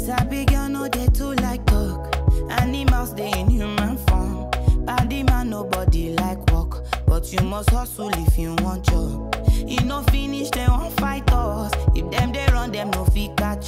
Sabi girl no dey too like talk. Animals dey in human form. Body man nobody like work, but you must hustle if you want job. E no finish dem wan fight us. If dem dey run dem no fit catch